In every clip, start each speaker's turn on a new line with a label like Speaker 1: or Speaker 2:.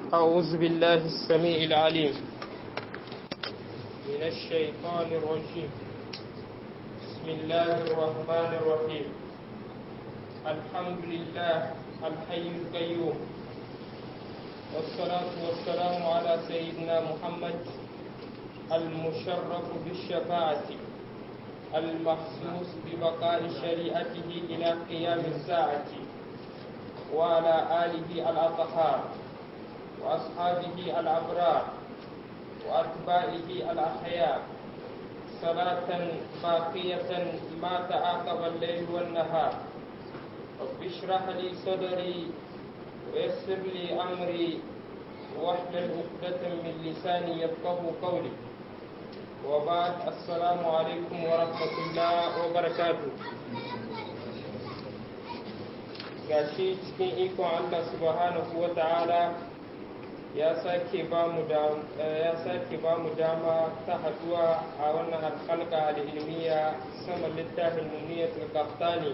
Speaker 1: أعوذ بالله السميع العليم من الشيطان الرجيم بسم الله الرحمن الرحيم الحمد لله الحي القيوم والصلاة والسلام على سيدنا محمد المشرف بالشفاعة المخصوص ببقاء شريعته إلى قيام الساعة وعلى آله الأطهار وأصحابه الأبرار وأتباعه الأحياء صلاة باقية ما تعاقب الليل والنهار رب اشرح لي صدري ويسر لي أمري واحلل عقدة من لساني يفقه قولي وبعد السلام عليكم ورحمة الله وبركاته gashi cikin ikon Allah subhanahu wa ta'ala ya sake ba mu dama ta haduwa a wannan alƙalƙa al'ilmiya sama littafin muniyatul qahtani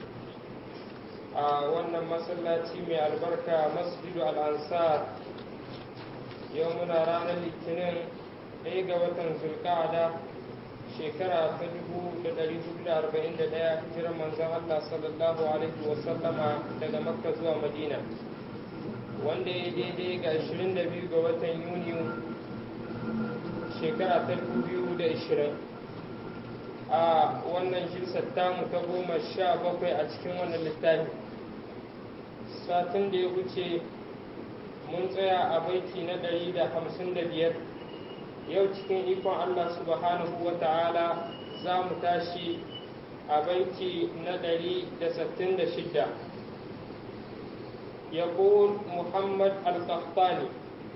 Speaker 1: a wannan masallaci mai albarka masjidu al'ansar yau muna ranar litinin ɗaya ga watan zulka'ada shekara ta dubu da ɗari hudu da arba'in da ɗaya hijirar manzon Allah sallallahu alaihi wasallama daga makka zuwa madina wanda ya daidai ga 22 ga watan yuniyu shekara ta 2020 a wannan jirsar tamu ta goma sha bakwai a cikin wannan littafi satin da ya wuce mun tsaya a baiti na 155 yau cikin ikon allah subhanahu wa ta'ala za mu tashi a baiti na 166 يقول محمد القحطاني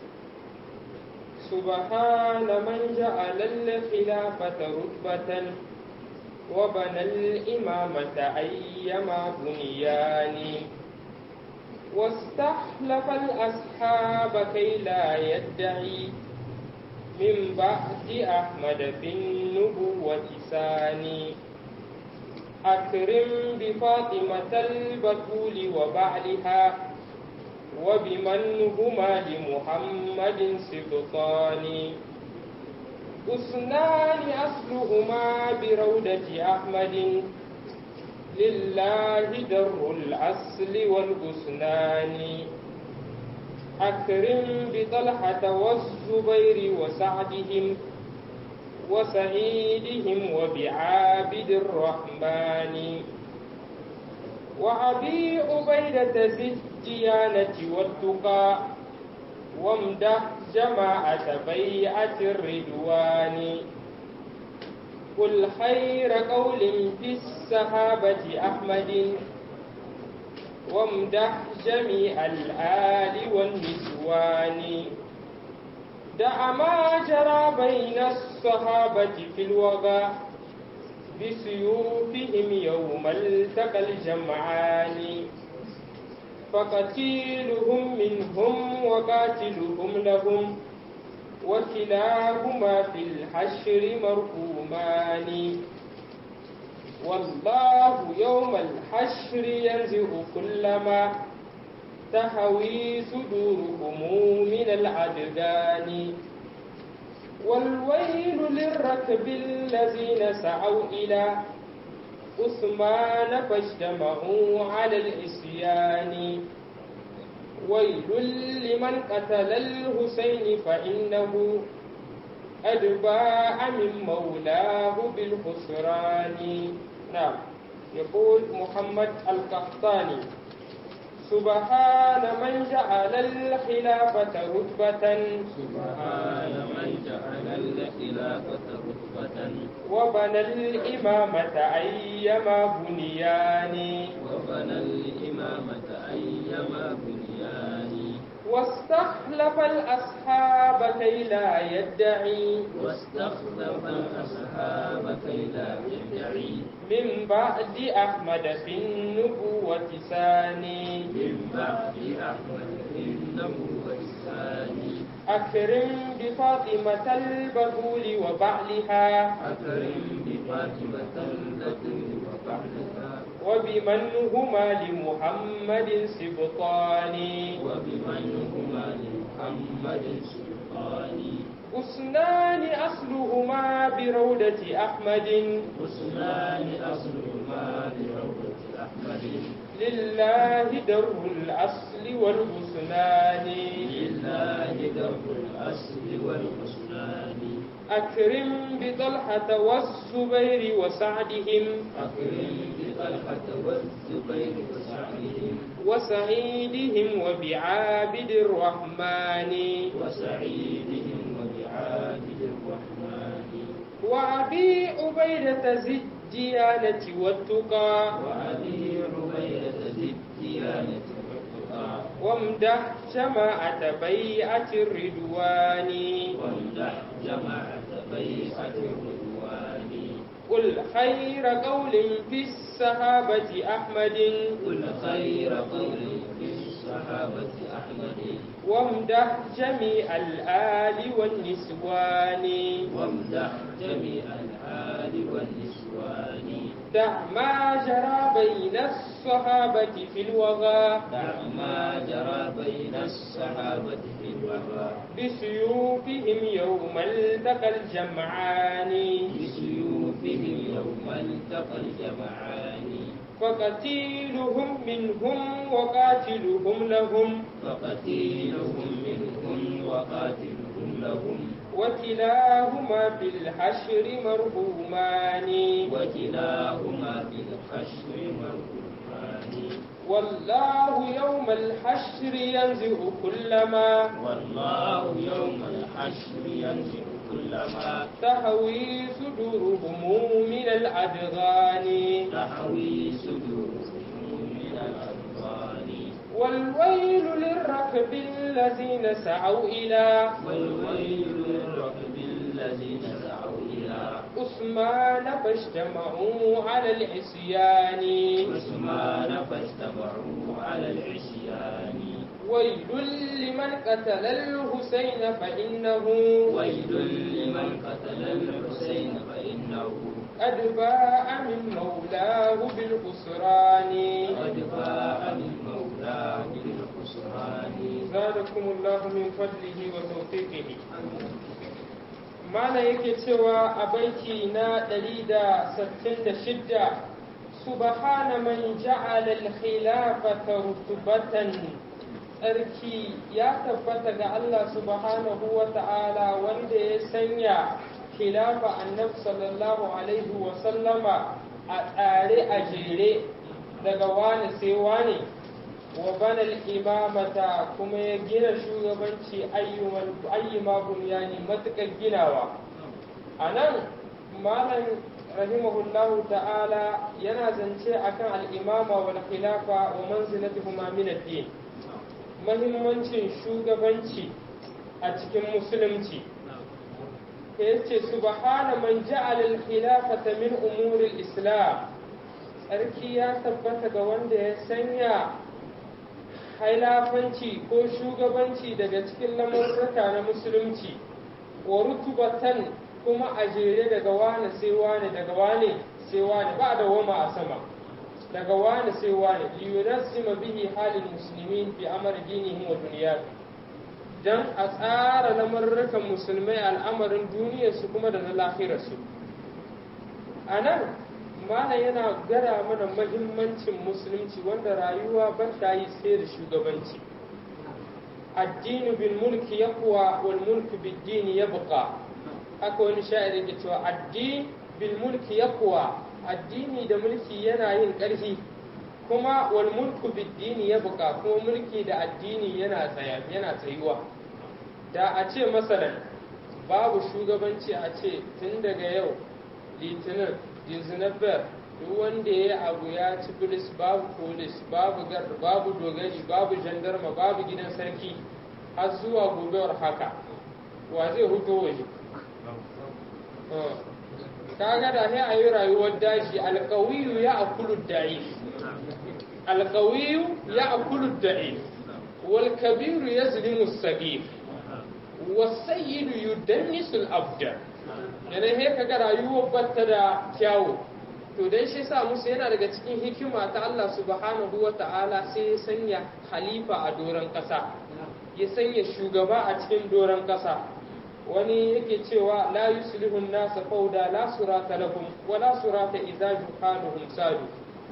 Speaker 1: سبحان من جعل الخلافة رتبة وبنى الإمامة أيما بنيان واستحلف الأصحاب كي لا يدعي من بعد أحمد في النبوة ثاني أكرم بفاطمة البتول وبعلها وبمن هما لمحمد سبطان أسنان أصلهما بروضة أحمد لله در الأصل والأسنان أكرم بطلحة والزبير وسعدهم وسعيدهم وبعابد الرحمن وأبي عبيدة ذي الديانة والتقى وامدح جماعة بيعة الرضوان قل خير قول في الصحابة أحمد وامدح جميع الآل والنسوان دع ما جرى بين الصحابة في الوغى بسيوفهم يوم التقى الجمعان فقتيلهم منهم وقاتلهم لهم وكلاهما في الحشر مرحومان والله يوم الحشر ينزع كل ما تهوي صدورهم من العددان والويل للركب الذين سعوا إلى عثمان فاجتمعوا على العصيان ويل لمن قتل الحسين فإنه قد باع من مولاه بالخسران نعم يقول محمد القحطاني سبحان من جعل الخلافة رتبة
Speaker 2: سبحان من جعل الخلافة رتبة
Speaker 1: وبنى الإمامة أيما بنيان
Speaker 2: وبنى الإمامة أيما بنيان
Speaker 1: واستخلف الأصحاب كي لا يدعي
Speaker 2: واستخلف الأصحاب كي لا يدعي
Speaker 1: من بعد أحمد في النبوة ثاني
Speaker 2: من بعد أحمد إنه والثاني
Speaker 1: أكرم بفاطمة البتول وبعلها
Speaker 2: أكرم بفاطمة التي وبعدها
Speaker 1: وبمن هما لمحمد سبطان
Speaker 2: وبمن هما لمحمد محمد سلطاني
Speaker 1: أسنان أصلهما بروضة أحمد
Speaker 2: حسنان أصلهما بروضة أحمد
Speaker 1: لله در الأصل والحسنان
Speaker 2: لله درب الأصل والحسنان
Speaker 1: أكرم بطلحة والزبير وسعدهم
Speaker 2: أكرم بطلحة والزبير وسعدهم
Speaker 1: وسعيدهم وبعابد الرحمن
Speaker 2: وسعيدهم وبعابد الرحمن
Speaker 1: وأبي عبيدة ذي الديانة والتقى
Speaker 2: وأبي عبيدة ذي الديانة والتقى
Speaker 1: وامدح جماعة بيعة الرضوان
Speaker 2: وامدح جماعة بيعة الرضوان
Speaker 1: قل خير قول في الصحابة أحمد
Speaker 2: كل خير قول في الصحابة أحمد
Speaker 1: وامدح جميع الآل والنسوان
Speaker 2: وامدح جميع الآل والنسوان
Speaker 1: دع ما جرى بين الصحابة في الوغى
Speaker 2: دع ما جرى بين الصحابة في الوفاء
Speaker 1: بسيوفهم يوم التقى الجمعان
Speaker 2: بسيوفهم يوم التقى الجمعان
Speaker 1: فقتيلهم منهم وقاتلهم لهم
Speaker 2: فقتيلهم منهم وقاتلهم لهم
Speaker 1: وكلاهما في الحشر مرحومان
Speaker 2: وكلاهما في الحشر مرحومان
Speaker 1: والله يوم الحشر ينزع كل ما
Speaker 2: والله يوم الحشر ينزع كل ما
Speaker 1: تهوي صدورهم من الأدغان
Speaker 2: تحوي صدورهم من الأذقان
Speaker 1: والويل للركب الذين سعوا إلى
Speaker 2: والويل للركب الذين سعوا إلى
Speaker 1: عثمان فاجتمعوا على العصيان
Speaker 2: عثمان فاجتمعوا على العصيان
Speaker 1: ويل لمن قتل الحسين فإنه
Speaker 2: ويل لمن قتل الحسين فإنه
Speaker 1: قد باء من مولاه بالخسران
Speaker 2: قد باء من مولاه بالخسران
Speaker 1: زادكم الله من فضله وتوفيقه mana yake cewa a baiti na 166 subhana man ja'ala al-khilafata rutubatan tsarki ya tabbata ga Allah subhanahu wa ta'ala wanda ya sanya khilafa annabi sallallahu alaihi wa sallama a tsare a jere daga wani sai wani wa banal imamata kuma ya gina shugabanci ayyuma bunyani matuƙar ginawa a nan malam rahimahullahu ta'ala yana zance akan al'imama wal khilafa wa manzilatuhuma min ad-din mahimmancin shugabanci a cikin musulunci yace subhana man ja'ala al-khilafata min umuri al-islam tsarki ya tabbata ga wanda ya sanya hailafanci ko shugabanci daga cikin lamurraka na musulunci wa rutubatan kuma a jere daga wane sai wane daga wane sai wane ba da wama a sama daga wane sai wane liyunassima bihi halin muslimin fi amr dinihim wa dunyahum dan a tsara lamurrukan musulmai al'amarin duniyarsu kuma da na lahirarsu a nan mana yana gara mana mahimmancin musulunci wanda rayuwa ba ta yi sai da shugabanci addini bil mulki yaqwa wal mulku bid dini yabqa haka wani sha'iri ke cewa addini bil mulki yaqwa addini da mulki yana yin ƙarfi kuma wal mulku bid dini yabqa kuma mulki da addini yana tsaya yana tsayuwa da a ce masalan babu shugabanci a ce tun daga yau litinin dizinabber duk wanda ya abu ya ci bilis babu polis babu gar babu dogari babu jandarma babu gidan sarki har zuwa gobewar haka wa zai huto waje kaga da sai a yi rayuwar daji alkawiyu ya akulu da'i alkawiyu ya akulu da'i wal kabiru yazlimu sagir wasayyidu yudannisul abda yana he kaga rayuwar batta da kyawu to dan shi sa musu yana daga cikin hikima ta Allah subhanahu wa ta'ala sai ya sanya khalifa a doron ƙasa ya sanya shugaba a cikin doron ƙasa wani yake cewa la yuslihun nasa fauda la surata lahum wa la surata idza juhaluhum sadu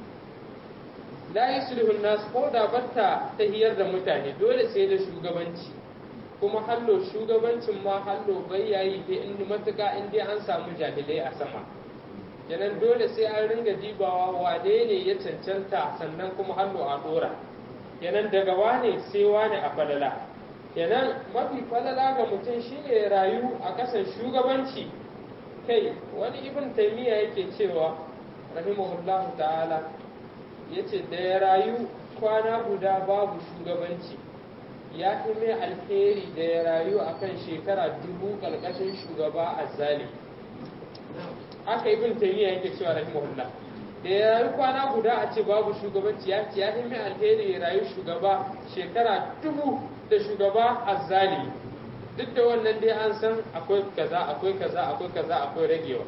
Speaker 1: la yuslihun nas fauda batta tahiyar da mutane dole sai da shugabanci kuma hallo shugabancin ma hallo bai yayi da in matuka in dai an samu jahilai a sama kenan dole sai an ringa dibawa wane ne ya cancanta sannan kuma hallo a dora kenan daga wane sai wane a falala kenan mafi falala ga mutum shine ya rayu a kasan shugabanci kai wani ibn taymiya yake cewa rahimahullahu ta'ala yace da ya rayu kwana guda babu shugabanci ya fi mai alheri da ya rayu akan shekara dubu ƙarƙashin shugaba azzali haka ibn taymiya yake cewa rahimahullah da ya rayu kwana guda a ce babu shugabanci ya ce ya fi mai alheri ya rayu shugaba shekara dubu da shugaba azzali duk da wannan dai an san akwai kaza akwai kaza akwai kaza akwai ragewa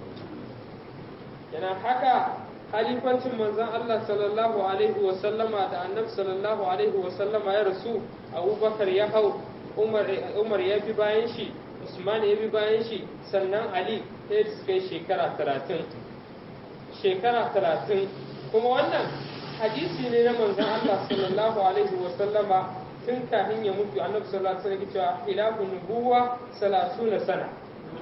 Speaker 1: yana haka halifancin manzon Allah sallallahu alaihi wa sallama da annabi sallallahu alaihi wa sallama ya rasu abubakar ya hau umar ya bi bayan shi usman ya bi bayan shi sannan ali sai da suka yi shekara talatin shekara talatin kuma wannan hadisi ne na manzon Allah sallallahu alaihi wa sallama tun kafin ya mutu annabi sallallahu alaihi wa sallam cewa hilafu nubuwa salasuna sana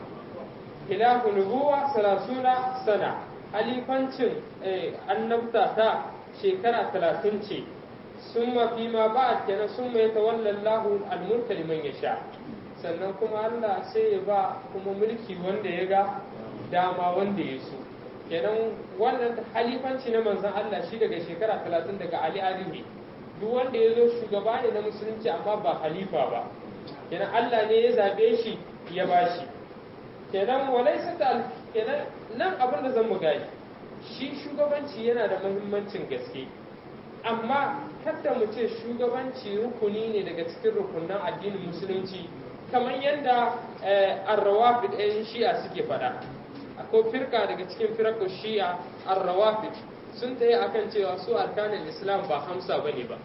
Speaker 1: hilafu nubuwa salasuna sana halifancin annabta ta shekara talatin ce sun mafi ma ba a kenan sun mai tawallan lahu almulka liman ya sha sannan kuma Allah sai ya ba kuma mulki wanda ya ga dama wanda ya so kenan wannan halifanci na manzon Allah shi daga shekara talatin daga Ali Ali ne duk wanda ya zo shugaba ne na musulunci amma ba halifa ba kenan Allah ne ya zabe shi ya bashi kenan walaisa ta kenan nan abin da zan mu gani shi shugabanci yana da muhimmancin gaske amma kada mu ce shugabanci rukuni ne daga cikin rukunan addinin musulunci kamar yadda arrawafid ɗayan shi'a suke faɗa akwai firka daga cikin firakun shi'a arrawafid sun tayi akan cewa su arkanin islam ba hamsa ba ne ba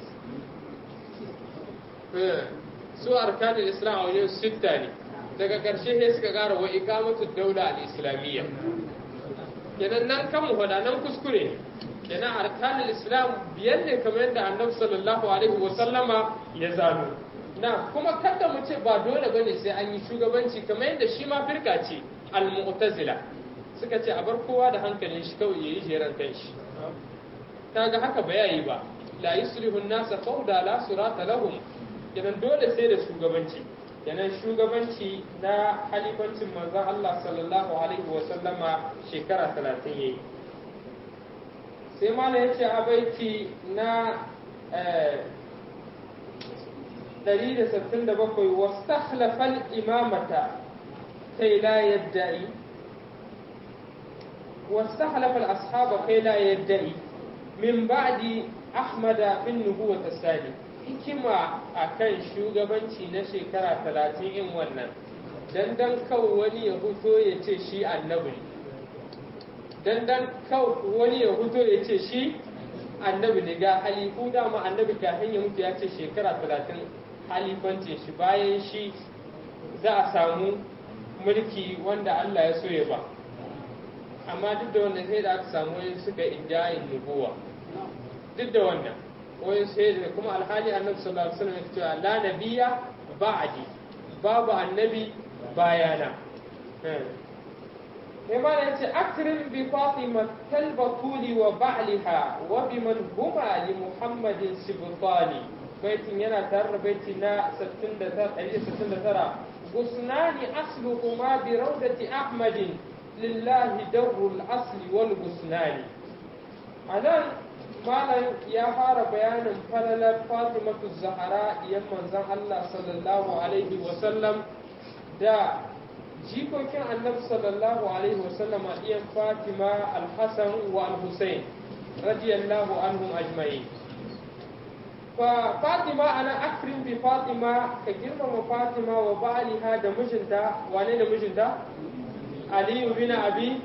Speaker 1: su arkanin islam a wajen sitta ne daga ƙarshe sai suka ƙara wa ikamatu daula al-islamiyya kenan nan kan mu faɗa nan kuskure ne kenan arkanul islam biyar ne kamar yadda annabi sallallahu alaihi wa sallama ya zano na kuma kada mu ce ba dole bane sai an yi shugabanci kamar yadda shi ma firka ce al-mu'tazila suka ce a bar kowa da hankalin shi kawai yayi jeran kanshi kaga haka ba yayi ba la yuslihu an-nasa fawda la surata lahum kenan dole sai da shugabanci kenan shugabanci na halifancin manzon Allah sallallahu alaihi wa sallama shekara 30 yayi sai mala ya ce a baiti na 167 wastakhlafal imamata kai la yadda'i wastakhlafal ashaba kai la yadda'i min ba'di ahmada bin nubuwata sani hikima akan shugabanci na shekara 30 in wannan dan dan kawai wani ya huto ya ce shi annabi ne dan dan kawai wani ya huto ya ce shi annabi ne ga halifu dama annabi kafin ya mutu ya ce shekara talatin halifancin shi bayan shi za a samu mulki wanda Allah ya so ya ba amma duk da wannan sai da aka samu wani suka injayin nubuwa duk da wannan wani sai da kuma alhali annabi sallallahu alaihi wasallam ya ce la nabiyya ba'di babu annabi bayana إمام أنت أكرم بفاطمة كالبطول وبعلها وبمن هما لمحمد سبطاني بيت ينا تر بيتنا ستند ستند ترى غصنان أصلهما بروضة أحمد لله در الأصل والغصنان أنا malam ya fara bayanin falalar fatimatu zahara yan manzon Allah sallallahu alaihi wasallam da jikokin annabi sallallahu alaihi wasallama iyan fatima al-hasan wa al-husayn radiyallahu anhum ajma'in fa fatima ana akrim bi fatima ka girmama fatima wa ba'liha da mijinta wane da mijinta ali bin abi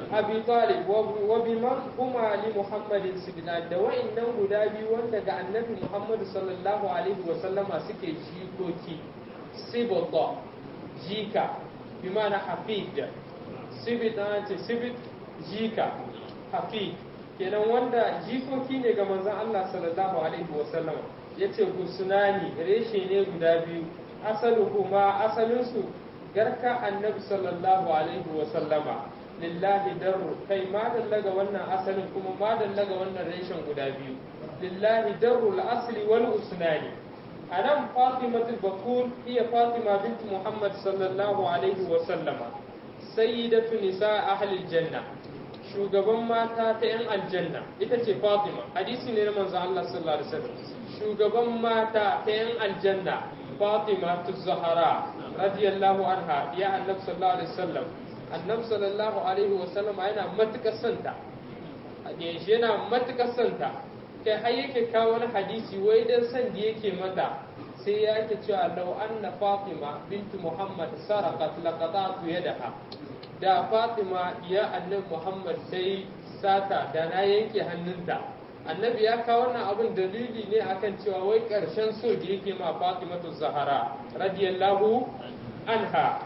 Speaker 1: abi talib wa biman huma li muhammadin sibna da wa'annan guda biyu wanda ga annabi muhammad sallallahu alaihi wa sallama suke jikoki sibota jika bi ma'ana hafid sibit na ce sibit jika hafid kenan wanda jikoki ne ga manzon Allah sallallahu alaihi wa sallama yace gusunani reshe ne guda biyu asaluhuma asalinsu garka annabi sallallahu alaihi wa sallama lillahi darru kai ma dallaga wannan asalin kuma ma dallaga wannan reshen guda biyu lillahi darru al-asli wal usnani anan fatimatu bakul iya fatima bint muhammad sallallahu alaihi wa sallama sayyidatu nisa ahli janna shugaban mata ta yan aljanna ita ce fatima hadisi ne na manzo Allah sallallahu alaihi wasallam shugaban mata ta yan aljanna fatima zahara radiyallahu anha ya annabi sallallahu alaihi wasallam annabi sallallahu alaihi wasallam yana matukar santa shi yana matukar santa kai har yake kawo wani hadisi wai dan san da yake mata sai ya yake cewa law anna fatima bintu muhammad saraqat laqata'tu yadaha da fatima ya annabi muhammad sai sata da na yanke hannunta annabi ya kawo wannan abin dalili ne akan cewa wai karshen so da yake ma fatimatu zahara radiyallahu anha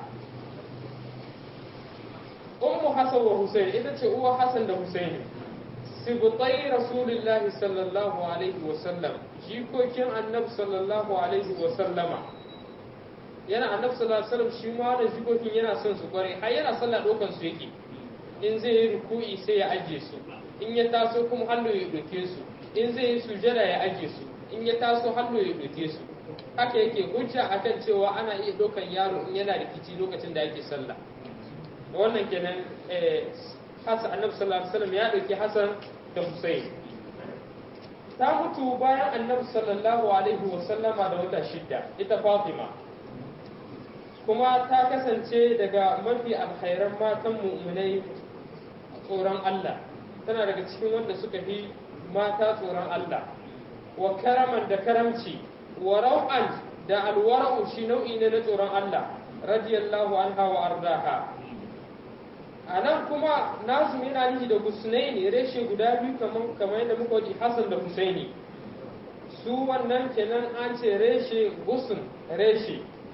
Speaker 1: ummu hasan wa husayn ita ce uwa hasan da husayn sibtai rasulillahi sallallahu alaihi wa sallam jikokin annabi sallallahu alaihi wa sallama yana annabi sallallahu alaihi wasallam shi ma da jikokin yana son su kware har yana sallah dokan su yake in zai yi ruku'i sai ya aje su in ya taso kuma hannu ya doke su in zai yi sujada ya aje su in ya taso hannu ya doke su haka yake hujja akan cewa ana iya dokan yaro in yana rikici lokacin da yake sallah wannan kenan Hassan annabi sallallahu alaihi wasallam ya dauki Hassan da Hussein ta mutu bayan annabi sallallahu alaihi wasallama da wata shidda ita Fatima kuma ta kasance daga mafi alkhairan matan mu'minai tsoron Allah tana daga cikin wanda suka fi mata tsoron Allah wa karaman da karamci wa rau'an da alwara'u shi nau'i ne na tsoron Allah radiyallahu anha wa ardaha a nan kuma nasu yana nihi da husnaini reshe guda biyu kamar kamar yadda muka waje Hassan da Husaini su wannan kenan an ce reshe gusun reshe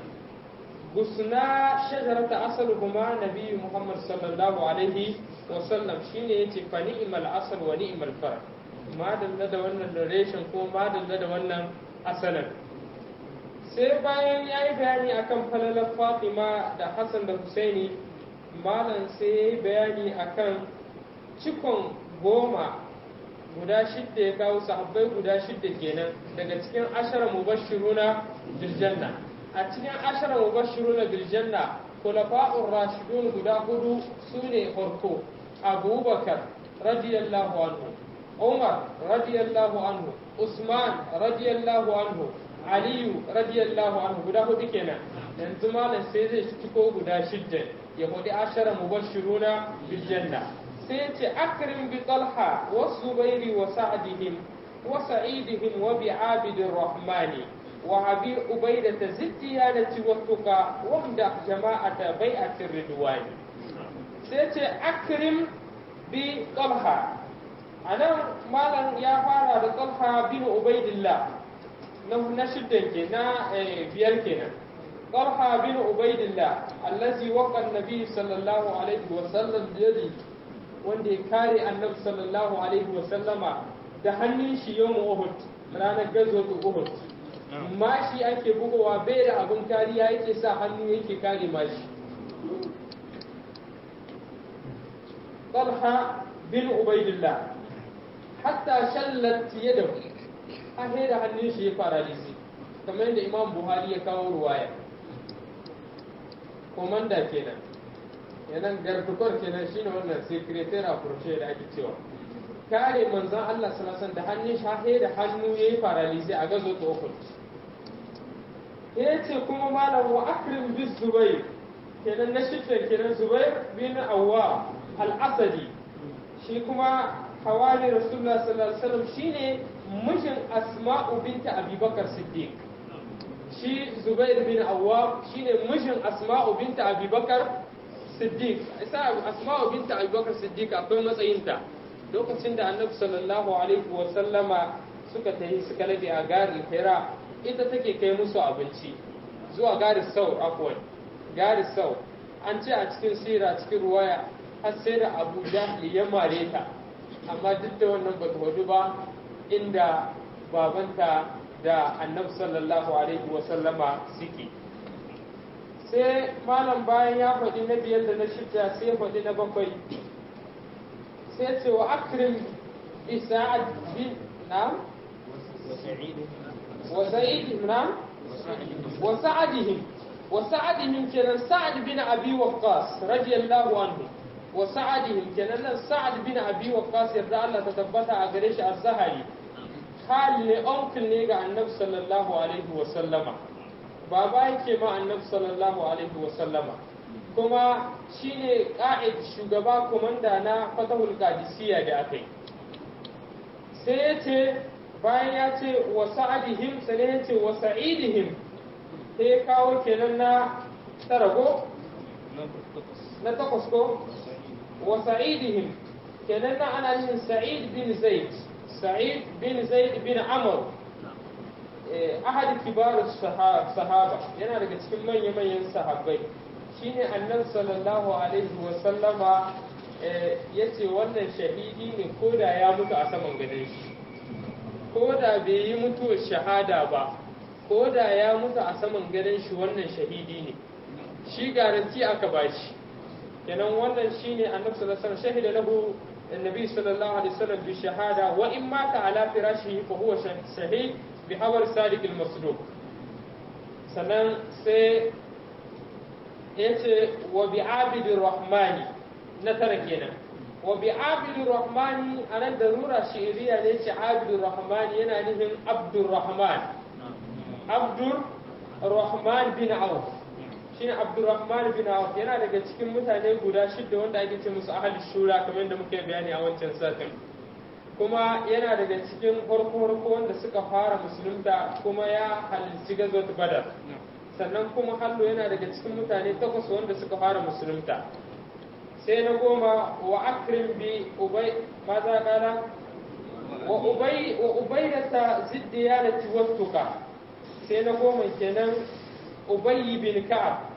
Speaker 1: gusna shajarata asaluhuma nabiyyu Muhammad sallallahu alaihi wa sallam shine yace fa ni'mal asal wa ni'mal far ma dalla da wannan reshen ko ma dalla da wannan asalin sai bayan ya yi bayani akan falalar Fatima da Hassan da Husaini malam sai ya yi bayani akan cikon goma guda shidda ya kawo sahabbai guda shidda kenan daga cikin ashara mubashiruna biljanna a cikin ashara mubashiruna biljanna kulafa'ur rashidun guda hudu su ne farko abubakar radiyallahu anhu umar radiyallahu anhu usman radiyallahu anhu aliyu radiyallahu anhu guda hudu kenan yanzu malam sai zai ciko guda shidda ya hudu ashara mubashiruna biljanna sai ya ce akrim bi talha wa zubairi wa sa'dihim wa sa'idihim wa bi abidir rahmani wa abi ubaidata ziddiyanati wa tuqa wa mda jama'ata bai'atir ridwani sai ya ce akrim bi talha anan malam ya fara da talha bin ubaidillah na shiddan ke na biyar kenan طلحة بن عبيد الله الذي وقع النبي صلى الله عليه وسلم بيده wanda ya kare annabi sallallahu alaihi wa sallama da hannun shi yau Uhud ranar gazo ta Uhud mashi ake bugowa bai da abin kariya yake sa hannu yake kare mashi Talha bin Ubaidillah hatta shallat yadahu a da hannun shi ya paralisi kamar yadda Imam Buhari ya kawo ruwaya komanda kenan yanan gardukwar kenan shine wannan secretary a kurce da ake cewa kare manzon Allah sallallahu da hannun shahe da hannu yayi paralisi a gazo ta uku yace kuma malam wa akrim bis zubair kenan na shidda kenan zubair bin awwa al-asadi shi kuma hawali rasulullah sallallahu alaihi wasallam shine mijin asma'u binta abubakar siddiq shi Zubair bin Awwam shine mijin Asma'u binta Abubakar siddiq isa asma'u binta abubakar siddiq akwai matsayinta lokacin da annabi sallallahu alaihi wa sallama suka tafi suka labe a garin hira ita take kai musu abinci zuwa garin sau akwai garin sau an ce a cikin sira cikin ruwaya har sai da abu jahli ya mare ta amma duk da wannan ba ta hudu ba inda babanta da annabi sallallahu alaihi wa sallama suke sai malam bayan ya faɗi na biyar da na shida sai faɗi na bakwai sai ce wa akrim bi sa'ad bin na wa sa'idihim na wa sa'adihim wa sa'adihim kenan sa'ad bin abi waqqas radiyallahu anhu wa sa'adihim kenan nan sa'ad bin abi waqqas yarda Allah ta tabbata a gare shi az-zahari hali ne uncle ne ga annabi sallallahu alaihi wa sallama baba yake ma annabi sallallahu alaihi wa sallama kuma shine ƙa'id shugaba komanda na fatahul qadisiyya da aka yi sai ya ce bayan ya ce wa sa'adihim sai ya ce wa sa'idihim sai ya kawo kenan na tarago na takwas ko wa sa'idihim kenan na ana yin sa'id bin zaid sa'id bin zaid bin amr ahad kibar sahaba yana daga cikin manya-manyan sahabbai shine annan sallallahu alaihi wa sallama ya ce wannan shahidi ne ko da ya mutu a saman gadon shi ko da bai yi mutuwar shahada ba ko da ya mutu a saman gadon shi wannan shahidi ne shi garanti aka bashi kenan wannan shine annabi sallallahu alaihi wasallam shahida lahu النبي صلى الله عليه وسلم بالشهادة وإن مات على فراشه فهو شهيد بحبر صادق المصدوق sannan sai ya ce wa bi abidin rahmani na tara kenan wa bi abidin rahmani a nan da rura shi'iriya ne ce abidin rahmani yana nufin abdur rahman abdur rahman bin auf shine abdurrahman bin auf yana daga cikin mutane guda shidda wanda ake ce musu ahli shura kamar yadda muke bayani a wancan satin kuma yana daga cikin farko farko wanda suka fara musulunta kuma ya halarci gazot badar sannan kuma hallo yana daga cikin mutane takwas wanda suka fara musulunta sai na goma wa akrim bi ubay maza kala wa ubay wa ubaydata ziddiyalati wattuka sai na goma kenan ubayy bin ka'ab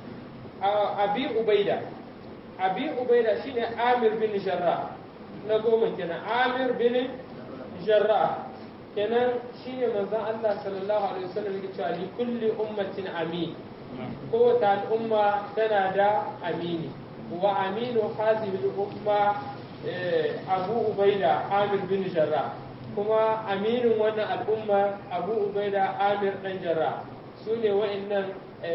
Speaker 1: abi ubaida abi ubaida shine amir bin jarrah na goma kenan amir bin jarrah kenan shine manzon Allah sallallahu alaihi wasallam yake cewa li kulli ummatin amin kowace al'umma tana da amini wa aminu hadhihi al-umma abu ubaida amir bin jarrah kuma aminin wannan al'umma abu ubaida amir dan jarrah su ne wa'annan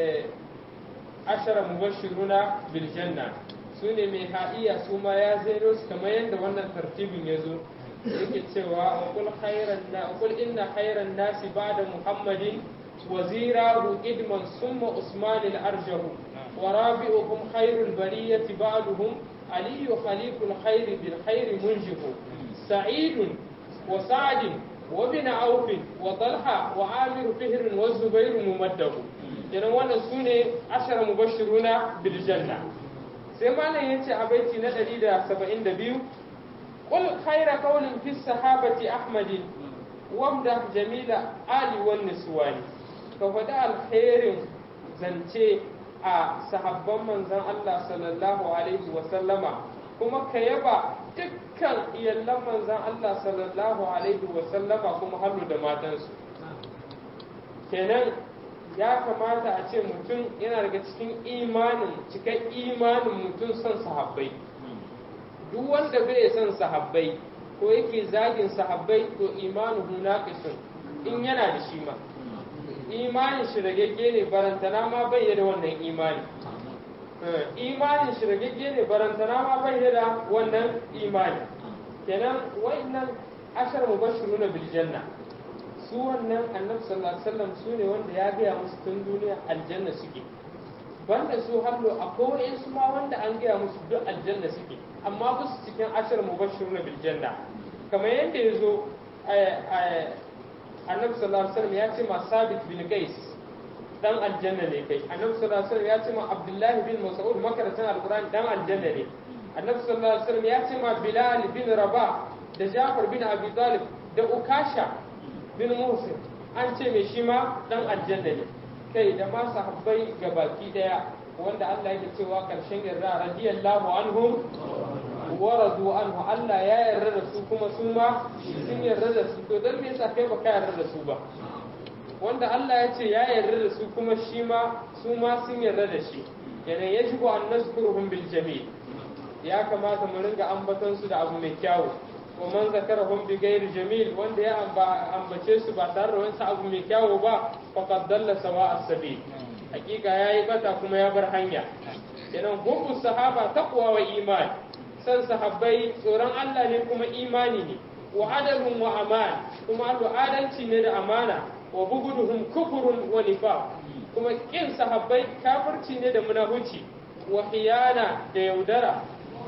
Speaker 1: ashara mubashiruna bil janna su ne mai ha'iya su ma ya zairo su kamar yadda wannan tartibin ya zo yake cewa qul khairan na qul inna khairan nasi ba'da muhammadin wazirahu idman summa usman al arjahu wa rabi'uhum khairul bariyati ba'duhum aliyu khaliqul khairi bil khairi munjihu sa'idun wa sa'din وابن عوف وطلحة وعامر فهر والزبير ممده kenan wannan su ne ashara mubashiruna bil janna sai malam yace a baiti na 172 qul khayra qawlin fi sahabati ahmadin wamda jamila ali wan niswani ka faɗi alkhairin zance a sahabban manzon Allah sallallahu alaihi wa sallama kuma ka yaba dukkan iyallan manzan Allah sallallahu alaihi wa sallama kuma hannu da matansu kenan ya kamata a ce mutum yana daga cikin imanin cikin imanin mutum son sahabbai duk wanda bai son sahabbai ko yake zagin sahabbai to imanuhu naqisun in yana da shi ma imanin shi ragegge ne barantana ma bai da wannan imani imanin shi ragegge ne barantana ma bai da wannan imani kenan wa'annan ashar mubashiruna bil janna su wannan annabi sallallahu alaihi wasallam su ne wanda ya gaya musu tun duniya aljanna suke banda su hallo akwai su ma wanda an gaya musu duk aljanna suke amma ba su cikin ashar mubashiruna bil janna kamar yadda ya zo annabi sallallahu alaihi wasallam ya ce ma sabit bin qais dan aljanna ne kai annabi sallallahu alaihi wasallam ya ce ma abdullahi bin mas'ud makarantan alqur'ani dan aljanna ne annabi sallallahu alaihi wasallam ya ce ma bilal bin rabah da jafar bin abi talib da ukasha bin muhsin an ce mai shi ma dan aljanna ne kai da ma sahabbai gabaki daya wanda Allah yake cewa karshen yarda radiyallahu anhum wa radu anhu Allah ya yarda da su kuma su ma sun yarda da su to dan me yasa kai baka yarda da su ba wanda Allah ya ce ya yarda da su kuma shi ma su ma sun yarda da shi yana yajibu an nazkuruhum bil jamil ya kamata mu ringa ambaton su da abu mai kyawu wa man zakarahum bi ghairi jamil wanda ya ambace su ba tare da wani abu mai kyawu ba faqad dalla sawa as-sabil hakika yayi bata kuma ya bar hanya kenan hubbu sahaba taqwa wa iman san sahabbai tsoron Allah ne kuma imani ne wa adalun wa aman kuma adalci ne da amana wa buguduhum kufurun wa nifaq kuma kin sahabbai kafirci ne da munafici wa khiyana da yaudara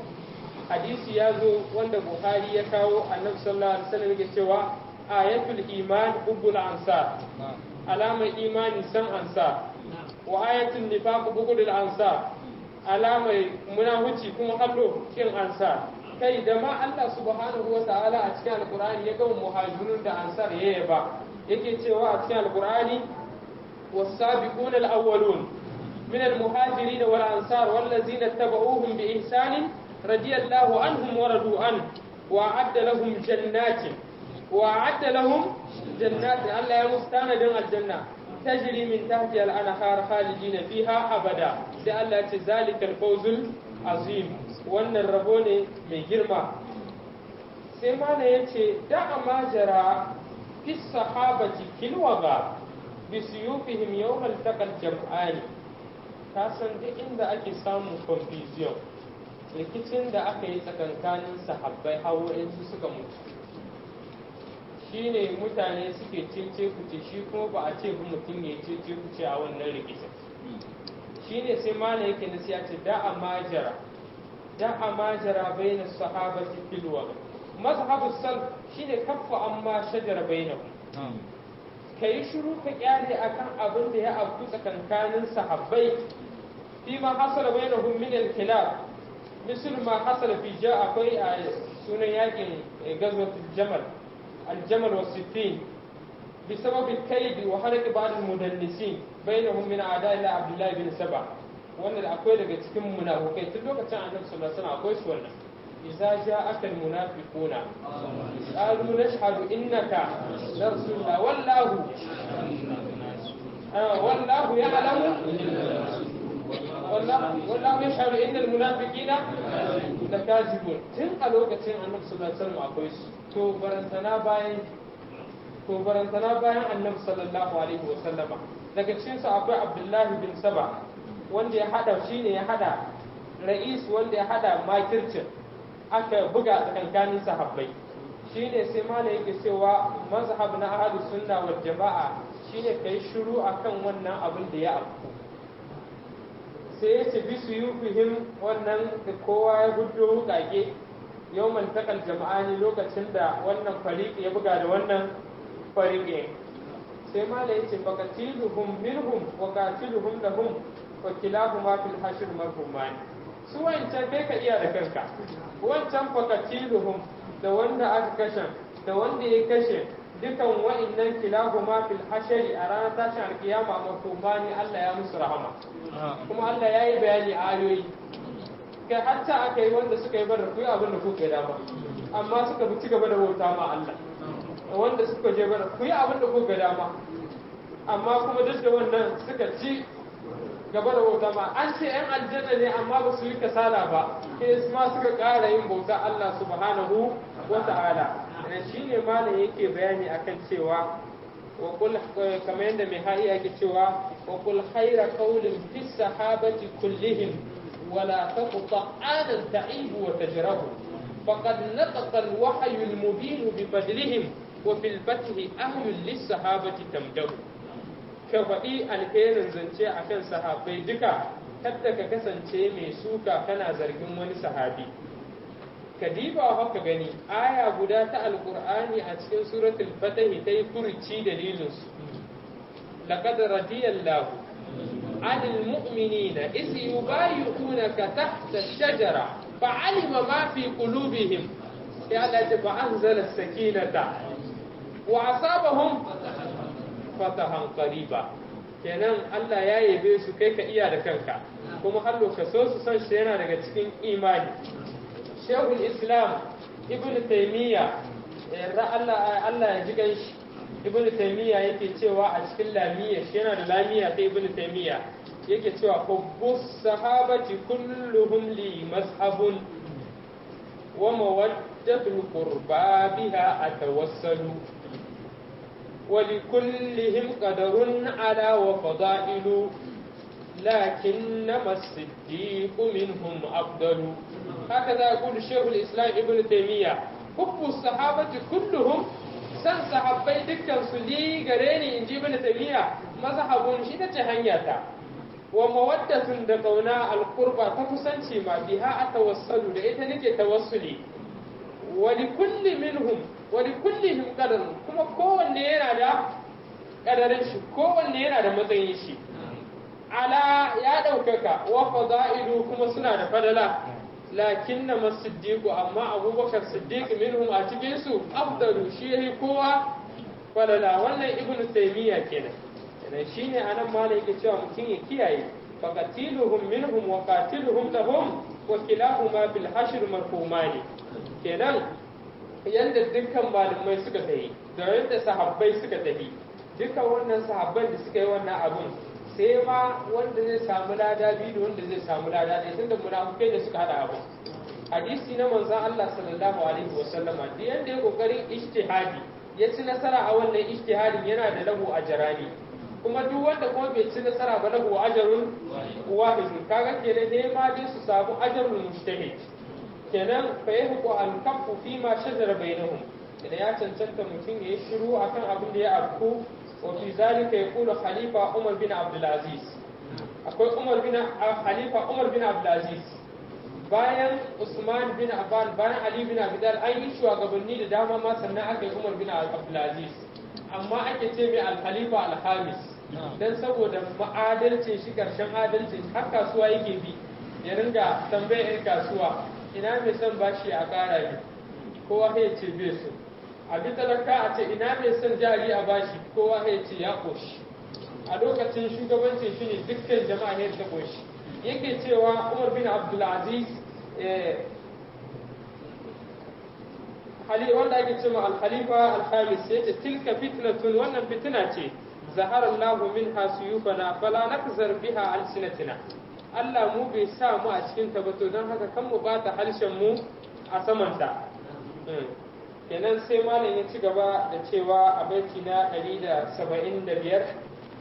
Speaker 1: hadisi ya zo wanda buhari ya kawo annabi sallallahu alaihi wasallam yake cewa ayatul iman hubbul ansar alamar imani san ansar wa ayatul nifaq bugudul ansar alamar munafici kuma hallo kin ansar kai da ma Allah subhanahu wa ta'ala a cikin alqur'ani ya gama muhajirun da ansar ya yaba yake cewa a cikin alqur'ani was-sabiquna al-awwalun min al-muhajirin wal ansar wallazina tabauhum bi ihsan radiyallahu anhum wa radu an wa adda lahum jannatin wa adda lahum jannatin Allah ya mustanadin aljanna تجري من تحتها الأنهار خالدين فيها أبدا sai Allah ce zalikal fawzul azim wannan rabo ne mai girma sai mana ya ce da amajara fi sahabati kilwaga bi suyufihim yawmal taqal jam'ani ka san duk inda ake samun confusion rikicin da aka yi tsakankanin sahabbai hawo su suka mutu shine mutane suke cece kuce shi kuma ba a ce mutum ya cece kuce a wannan rikicin shine sai mana yake nasiya ce da a majara da a majara baina sahabati filwa mazhabu sal shine kaffa amma shajara bainahu kai shiru ka kyale akan abin da ya afku tsakankanin sahabbai fi ma hasala bainahum min al-khilaf misal ma hasala fi ja akwai a sunan yakin gazwatul jamal الجمل والسفين بسبب الكيد وحركة بعض المدلسين بينهم من أعداء الله عبد الله بن سبع wannan akwai daga cikin munafukai tun lokacin annabi sallallahu alaihi wasallam akwai su wannan idza ja'aka almunafiquna qalu nashhadu innaka la rasulullah wallahu wallahu ya'lamu wallahu wallahu yashhadu innal munafiqina lakazibun tun a lokacin annabi sallallahu alaihi wasallam akwai su to barantana bayan to barantana bayan annabi sallallahu alaihi wa sallama daga cikin su akwai abdullahi bin saba wanda ya hada shine ya hada ra'is wanda ya hada makircin aka buga tsakankanin sahabbai shine sai malai yake cewa mazhab na ahlus sunna wal jama'a shine kai shiru akan wannan abin da ya afku sai ya ce bisu yufihim wannan da kowa ya hudo wukake yawman takal jama'ani lokacin da wannan fariq ya buga da wannan fariqe sai mala yace faqatiluhum minhum wa qatiluhum lahum wa kilahuma fil hashr marhuman su wancan bai ka iya da kanka wancan faqatiluhum da wanda aka kashe da wanda ya kashe dukan wa'annan kilahuma fil hashr a ranar tashin alkiyama marhumani Allah ya musu rahama kuma Allah ya yi bayani a ayoyi kai hatta aka yi wanda suka yi bar ku abin da kuka yi dama amma suka bi cigaba da bauta ma Allah wanda suka je bar ku yi abin da kuka dama amma kuma duk da wannan suka ci gaba da bauta ma an ce yan aljanna ne amma ba su yi kasala ba sai ma suka ƙara yin bauta Allah subhanahu wa ta'ala dan shine malam yake bayani akan cewa wa kul kamar yadda mai ha'i yake cewa wa kul khaira qawlin fi sahabati kullihim ولا تقطع آنا تعيب وتجره فقد نطق الوحي المبين بفضلهم وفي الفتح أهل للصحابة تمده كفئي الخير زنشي أكن صحابي دكا kada ka kasance mai suka kana zargin wani sahabi ka diba haka gani aya guda ta alkur'ani a cikin suratul fatahi ta yi furuci dalilinsu laqad radiyallahu anil mu'minina is yubayyi'unaka tahta ash-shajara fa'alima ma fi qulubihim ya Allah ta fa'anzala as-sakinata wa asabahum fatahan qariba kenan Allah ya yabe su kai ka iya da kanka kuma har ka so su san shi yana daga cikin imani Shehul Islam Ibn Taymiyyah Allah Allah ya ji ganshi Ibn Taymiyyah yake cewa a cikin lamiyya shi yana da lamiyya ta Ibn Taymiyyah yake cewa hubbus sahabati kulluhum li mazhabun wa mawaddatul qurba biha atawassalu ولكلهم قدر على وفضائل لكنما الصديق منهم أفضل هكذا يقول الشيخ الإسلام ابن تيمية حب الصحابة كلهم san sahabbai dukkan su li gare ni in ji ibn taymiya mazhabun shi ta ce hanyata wa mawaddatun da kauna alqurba ta kusanci ma biha atawassalu da ita nake tawassuli wa li kulli minhum wa li kullihim qadarun kuma kowanne yana da kadarin shi kowanne yana da matsayin shi ala ya ɗaukaka wa fada'ilu kuma suna da fadala lakin na masiddiqu amma abubakar siddiq minhum a cikin su afdalu shi yayi kowa fadala wannan ibnu taymiya kenan kenan shine anan malai yake cewa mutum ya kiyaye faqatiluhum minhum wa qatiluhum lahum wa kilahuma bil hashr marhumani kenan yanda dukkan malamai suka tafi da yadda sahabbai suka tafi dukkan wannan sahabban da suka yi wannan abun sai ma wanda zai samu lada biyu da wanda zai samu lada ɗaya tunda munafukai da suka hada abu hadisi na manzon Allah sallallahu alaihi wa sallama duk yanda ya kokarin ijtihadi ya ci nasara a wannan ijtihadin yana da lahu ajrani kuma duk wanda kuma bai ci nasara ba lahu ajrun wahid kaga kenan ne ma dai su samu ajrul mujtahid kenan fa yahqu al kaffu fi ma shajara bainahum idan ya cancanta mutum ya yi shiru akan abin da ya afku وفي ذلك يقول خليفة عمر بن عبد العزيز أقول عمر بن خليفة عمر بن عبد العزيز bayan Usman bin Affan bayan Ali bin Abi Talib an yi shugabanni da dama ma sannan aka yi Umar bin Abdul Aziz amma ake ce mai al-Khalifa al-Khamis dan saboda ma'adalcin shi karshen adalcin har kasuwa yake bi ya ringa tambayar kasuwa ina mai son bashi a kara ne kowa ya ce bai so a bi talaka a ce ina mai son jari a bashi kowa ya ce ya koshi a lokacin shugabancin shi ne dukkan jama'a ne ta koshi yake cewa umar bin abdulaziz hali wanda ake cewa al-khalifa al-khamis ya ce tilka fitnatun wannan fitina ce zahara Allahu minha suyufana fala nakzar biha alsinatina Allah mu bai sa mu a cikin ta ba to don haka kan mu bata harshen mu a samanta kenan sai malam ya ci gaba da cewa a baiti na 175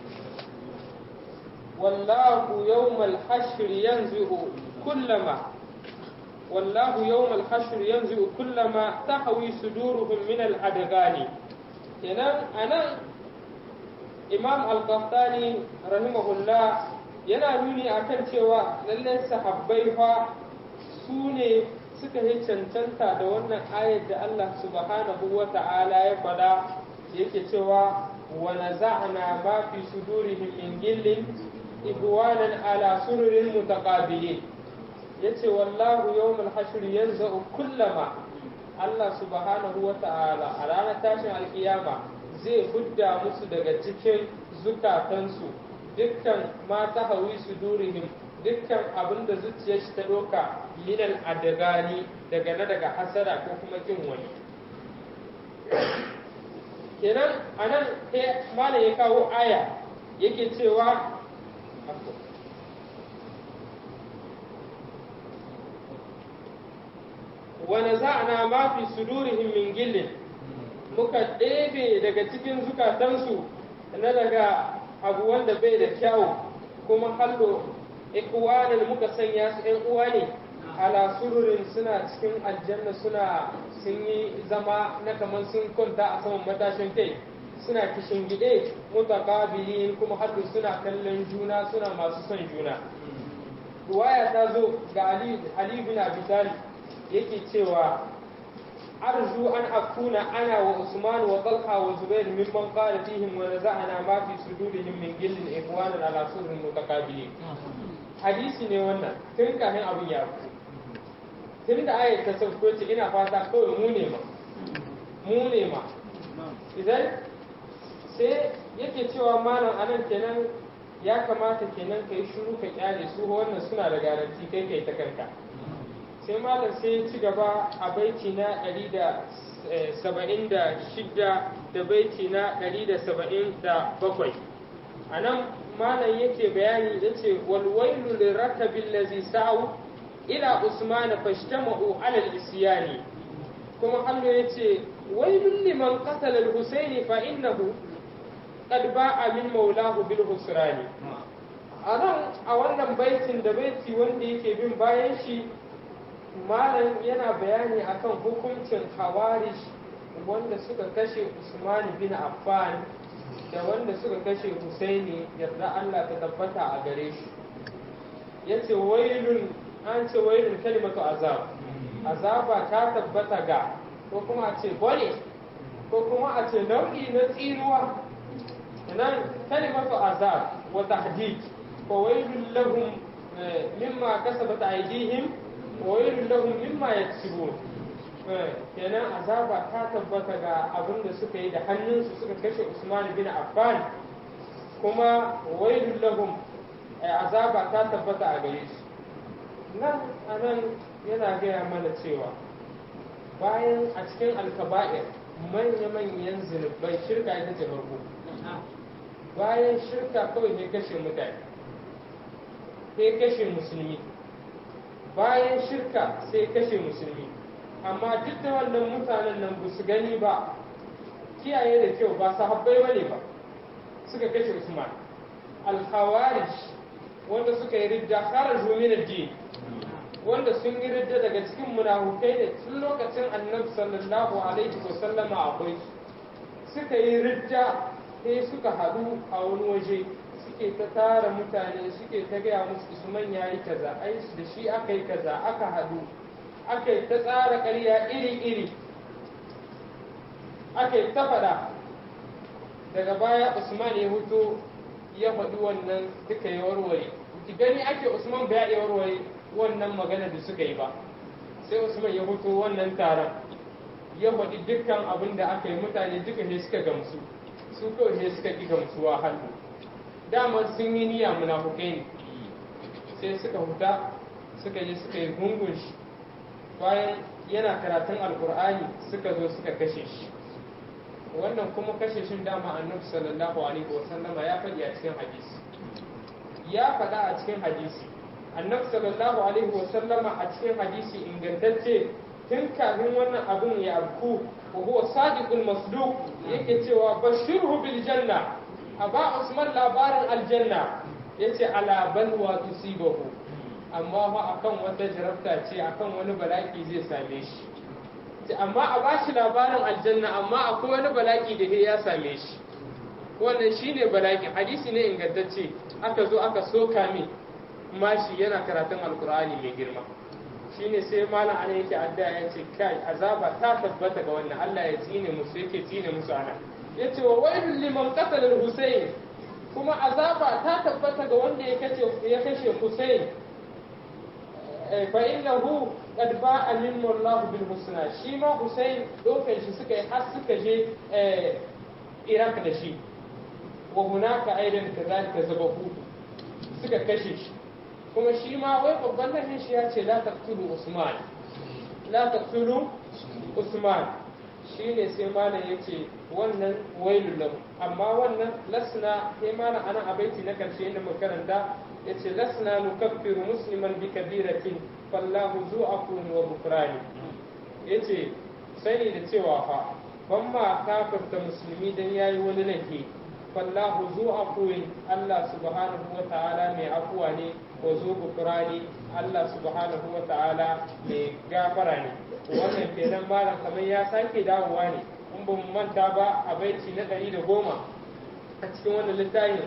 Speaker 1: wallahu yawmal hashr yanzu kullama wallahu yawmal hashr yanzu kullama tahwi suduruhum min al adgani kenan anan imam al-qahtani rahimahullah yana nuni akan cewa lallai sahabbai fa su ne suka yi cancanta da wannan ayar da Allah subhanahu wa ta'ala ya faɗa yake cewa wa naza'na ma fi sudurihim min gillin ibwanan ala sururin mutaqabilin yace wallahu yawmul hashr yanza'u kullama Allah subhanahu wa ta'ala a ranar tashin alkiyama zai hudda musu daga cikin zukatansu dukkan mata hawi sudurihim dukkan abin da zuciyar shi ta ɗauka minal adagani daga na daga hasara ko kuma kin wani kenan a nan malam ya kawo aya yake cewa wani za'ana ma fi sudurihim min gillin muka ɗebe daga cikin zukatansu na daga abu wanda bai da kyawu kuma hallo ikwanan muka sanya su ‘yan uwa ne ala sururin suna cikin aljanna suna sun yi zama na kamar sun kwanta a saman matashin kai suna kishin gide mutaqabilin kuma haddu suna kallon juna suna masu son juna ruwaya ta zo ga Ali Ali bin Abi Talib yake cewa أرجو أن أكون أنا وعثمان وطلحة وزبير ممن قال فيهم ونزعنا ما في صدورهم من جل إخوانا على سر متقابلين hadisi ne wannan tun kafin abin ya fi tun da ayat ta sauko ce ina fata kawai mu ne ma mu ne ma idan sai yake cewa malam anan kenan ya kamata kenan ka yi shuru ka kyale su wannan suna da garanti kai kai ta kanka sai malam sai ya ci gaba a baiti na 176 da baiti na 177 a nan malam yake bayani ya ce walwailu lirakabil lazi sa'u ila usmana fashtama'u alal isyani kuma hannu ya ce wailun liman qatala al-husaini fa innahu qad ba'a min maulahu bil husrani a nan a wannan baitin da baiti wanda yake bin bayan shi malam yana bayani akan hukuncin hawarish wanda suka kashe Usman bin Affan da wanda suka kashe Husaini yarda Allah ta tabbata a gare shi yace wailun an ce wailun kalimatu azab azaba ta tabbata ga ko kuma a ce bone ko kuma a ce nau'i na tsinuwa nan kalimatu azab wa tahdid fa wailun lahum mimma kasabat aydihim wailun lahum mimma yaksubun kenan azaba ta tabbata ga abin da suka yi da hannunsu suka kashe Usman bin Affan kuma wailun lahum azaba ta tabbata a gare su nan anan yana gaya mana cewa bayan a cikin alkaba'ir manya-manyan zunubai shirka ita ce farko bayan shirka kawai ne kashe mutane sai kashe musulmi bayan shirka sai kashe musulmi amma duk da wannan mutanen nan ba su gani ba kiyaye da kyau ba sahabbai bane ba suka kashe usman al-khawarij wanda suka yi ridda kharaju min ad-din wanda sun yi ridda daga cikin munafukai da tun lokacin annabi sallallahu alaihi wa sallama akwai suka yi ridda sai suka haɗu a wani waje suke ta tara mutane suke ta gaya musu usman ya yi kaza ai da shi aka yi kaza aka haɗu aka yi ta tsara ƙarya iri-iri aka yi ta faɗa daga baya usman ya huto ya faɗi wannan duka ya warware ki gani ake usman bai ya warware wannan magana da suka yi ba sai usman ya huto wannan taron ya faɗi dukkan abin da aka yi mutane duka ne suka gamsu su kawai ne suka ƙi gamsuwa hannu dama sun yi niyya munafukai ne sai suka huta suka je suka yi gungun shi bayan yana karatun alkur'ani suka zo suka kashe shi wannan kuma kashe shi dama annabi sallallahu alaihi wasallama ya faɗi a cikin hadisi ya faɗa a cikin hadisi annabi sallallahu alaihi wasallama a cikin hadisi ingantacce tun kafin wannan abun ya abku wa huwa sadiqul masduq yake cewa bashirhu bil janna aba usman labarin aljanna yace ala balwa tusibahu amma fa akan wata jarabta ce akan wani bala'i zai same shi amma a bashi labarin aljanna amma akwai wani bala'i da ya same shi wannan shine bala'i hadisi ne ingantacce aka zo aka soka min mashi yana karatun alkur'ani mai girma shine sai malam ana yake addu'a ya ce kai azaba ta tabbata ga wannan Allah ya tsine musu yake tsine musu ana yace wa wailul liman qatala al-husayn kuma azaba ta tabbata ga wanda ya kace ya kashe Husayn fa innahu qad ba'a min Allah bil husna shi ma Husayn dokan shi suka yi har suka je Iraq da shi wa hunaka aidan kazalika zabahu suka kashe shi kuma shi ma wai babban nan shi ya ce la taqtulu Usman la taqtulu Usman shine sai malam yace wannan wailul lahu amma wannan lasna sai malam anan a baiti na karshe inda muka karanta yace lasna nukaffiru musliman bi kabiratin fallahu zu afun wa bukrani yace sani da cewa fa ban ma kafirta musulmi dan yayi wani laifi fallahu zu afun Allah subhanahu wa ta'ala mai afuwa ne wa zu bukrani Allah subhanahu wa ta'ala mai gafara ne wannan kenan malam kamar ya sake dawowa ne in ba mu manta ba a baiti na ɗari da goma a cikin wannan littafin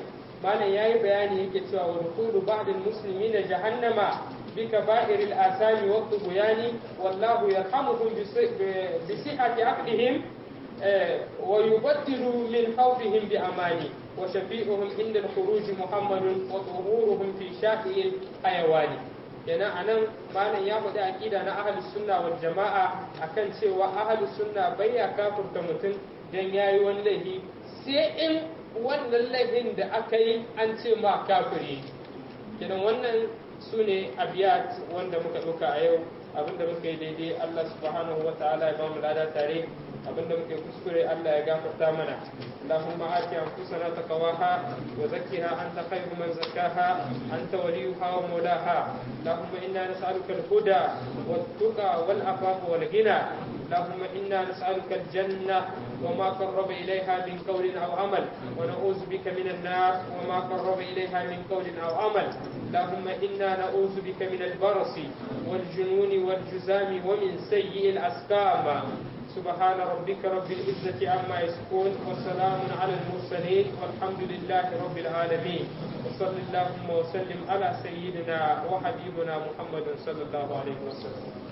Speaker 1: malam yayi bayani yake cewa wa dukhulu ba'dil muslimina jahannama bi kaba'iril asami wa tughyani wallahu yarhamuhum bi sihhati aqdihim wa yubaddilu min hawdihim bi amani wa shafi'uhum inda al-khuruj muhammadun wa tuhuruhum fi shafi'il hayawani yana anan malam ya faɗi aqida na ahlus sunna wal jama'a akan cewa ahlus sunna bai ya kafirta mutum dan yayi wani laifi sai in wannan laifin da aka yi an ce ma kafiri kenan wannan su ne abiyat wanda muka ɗauka a yau abinda muka yi daidai Allah subhanahu wa ta'ala ya bamu lada tare abinda muke kuskure Allah ya gafarta mana اللهم آت أنفسنا تقواها وزكها أنت خير من زكاها أنت وليها ومولاها اللهم إنا نسألك الهدى والتقى والعفاف والغنى اللهم إنا نسألك الجنة وما قرب إليها من قول أو عمل ونعوذ بك من النار وما قرب إليها من قول أو عمل اللهم إنا نعوذ بك من البرص والجنون والجزام ومن سيء الأسقام سبحان ربك رب العزة عما يصفون وسلام على المرسلين والحمد لله رب العالمين وصل اللهم وسلم على سيدنا وحبيبنا محمد صلى الله عليه وسلم